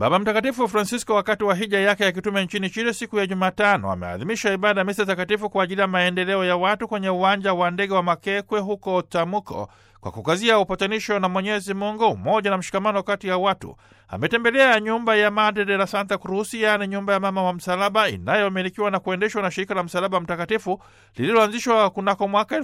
Baba Mtakatifu Francisco wakati wa hija yake ya kitume nchini Chile siku ya Jumatano ameadhimisha ibada ya misa takatifu kwa ajili ya maendeleo ya watu kwenye uwanja wa ndege wa Makekwe huko Tamuko kwa kukazia upatanisho na Mwenyezi Mungu, umoja na mshikamano kati ya watu. Ametembelea nyumba ya Madre de la Santa Cruz, yaani nyumba ya mama wa msalaba inayomilikiwa na kuendeshwa na shirika la Msalaba Mtakatifu lililoanzishwa kunako mwaka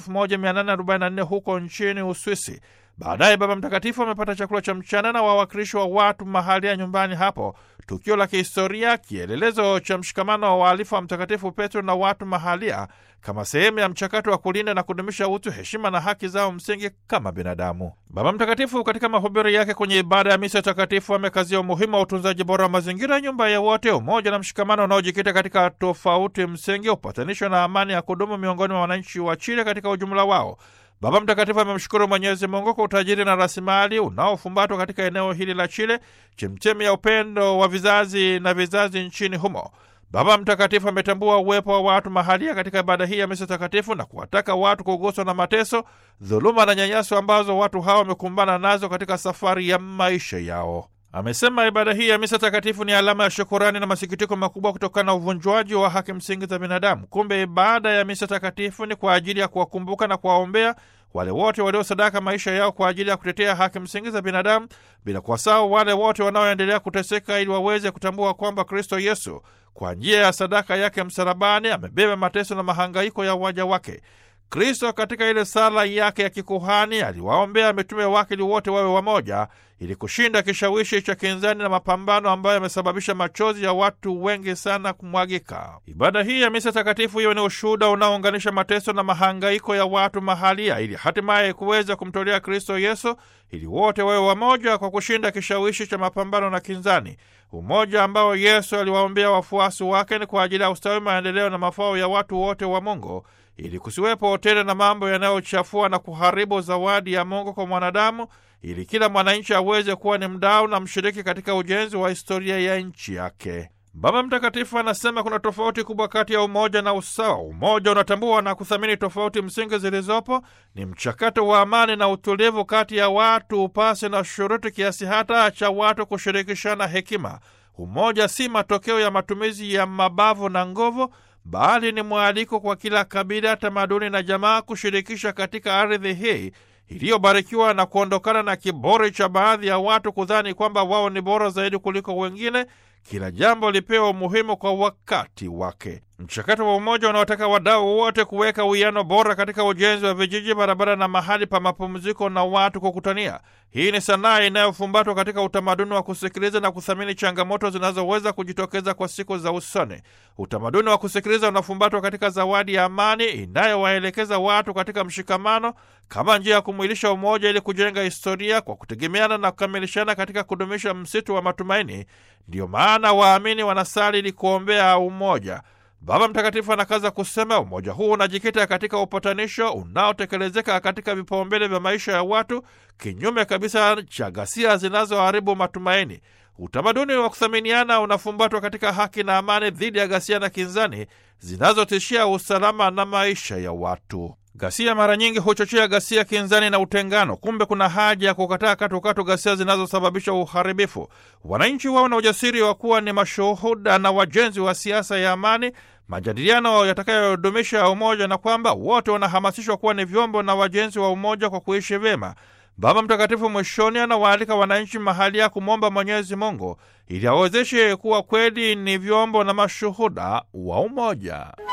1844 huko nchini Uswisi. Baadaye Baba Mtakatifu amepata chakula cha mchana na wawakilishi wa watu mahali ya nyumbani hapo, tukio la kihistoria, kielelezo cha mshikamano wa waalifu wa Mtakatifu Petro na watu mahalia, kama sehemu ya mchakato wa kulinda na kudumisha utu, heshima na haki zao msingi kama binadamu. Baba Mtakatifu katika mahubiri yake kwenye ibada ya misa takatifu amekazia umuhimu wa utunzaji bora wa mazingira, nyumba ya wote, umoja na mshikamano unaojikita katika tofauti msingi, upatanisho na amani ya kudumu miongoni mwa wananchi wa Chile katika ujumla wao. Baba Mtakatifu amemshukuru Mwenyezi Mungu kwa utajiri na rasilimali unaofumbatwa katika eneo hili la Chile, chemchemi ya upendo wa vizazi na vizazi nchini humo. Baba Mtakatifu ametambua uwepo wa watu mahalia katika ibada hii ya misa takatifu na kuwataka watu kuguswa na mateso, dhuluma na nyanyaso ambazo watu hawa wamekumbana nazo katika safari ya maisha yao. Amesema ibada hii ya misa takatifu ni alama ya shukurani na masikitiko makubwa kutokana na uvunjwaji wa haki msingi za binadamu. Kumbe ibada ya misa takatifu ni kwa ajili ya kuwakumbuka na kuwaombea wale wote waliosadaka maisha yao kwa ajili ya kutetea haki msingi za binadamu, bila kuwasahau wale wote wanaoendelea kuteseka, ili waweze kutambua kwamba Kristo Yesu kwa njia ya sadaka yake msalabani amebeba mateso na mahangaiko ya waja wake. Kristo katika ile sala yake ya kikuhani aliwaombea mitume wake ili wote wawe wamoja, ili kushinda kishawishi cha kinzani na mapambano ambayo yamesababisha machozi ya watu wengi sana kumwagika. Ibada hii ya misa takatifu hiyo ni ushuhuda unaounganisha mateso na mahangaiko ya watu mahalia, ili hatimaye kuweza kumtolea Kristo Yesu, ili wote wawe wamoja kwa kushinda kishawishi cha mapambano na kinzani. Umoja ambao Yesu aliwaombea wafuasi wake ni kwa ajili ya ustawi, maendeleo na mafao ya watu wote wa Mungu, ili kusiwepo tena na mambo yanayochafua na kuharibu zawadi ya Mungu kwa mwanadamu, ili kila mwananchi aweze kuwa ni mdau na mshiriki katika ujenzi wa historia ya nchi yake. Baba Mtakatifu anasema kuna tofauti kubwa kati ya umoja na usawa. Umoja unatambua na kuthamini tofauti msingi zilizopo, ni mchakato wa amani na utulivu kati ya watu, upasi na shuruti, kiasi hata cha watu kushirikishana hekima. Umoja si matokeo ya matumizi ya mabavu na nguvu bali ni mwaliko kwa kila kabila, tamaduni na jamaa kushirikisha katika ardhi hii iliyobarikiwa na kuondokana na kiburi cha baadhi ya watu kudhani kwamba wao ni bora zaidi kuliko wengine. Kila jambo lipewa umuhimu kwa wakati wake. Mchakato wa umoja unaotaka wadau wote kuweka uwiano bora katika ujenzi wa vijiji, barabara na mahali pa mapumziko na watu kukutania. Hii ni sanaa inayofumbatwa katika utamaduni wa kusikiliza na kuthamini changamoto zinazoweza kujitokeza kwa siku za usoni. Utamaduni wa kusikiliza unafumbatwa katika zawadi ya amani inayowaelekeza watu katika mshikamano kama njia ya kumwilisha umoja ili kujenga historia kwa kutegemeana na kukamilishana katika kudumisha msitu wa matumaini. Ndiyo maana waamini wanasali ili kuombea umoja. Baba Mtakatifu anakaza kusema umoja huu unajikita katika upatanisho unaotekelezeka katika vipaumbele vya maisha ya watu, kinyume kabisa cha ghasia zinazoharibu matumaini. Utamaduni wa kuthaminiana unafumbatwa katika haki na amani dhidi ya ghasia na kinzani zinazotishia usalama na maisha ya watu. Ghasia mara nyingi huchochea ghasia, kinzani na utengano. Kumbe kuna haja ya kukataa katukatu ghasia zinazosababisha uharibifu. Wananchi wao na ujasiri wa kuwa ni mashuhuda na wajenzi wa siasa ya amani, majadiliano yatakayodumisha umoja, na kwamba wote wanahamasishwa kuwa ni vyombo na wajenzi wa umoja kwa kuishi vyema. Baba Mtakatifu mwishoni anawaalika wananchi mahali ya kumwomba Mwenyezi Mungu ili awezeshe kuwa kweli ni vyombo na mashuhuda wa umoja.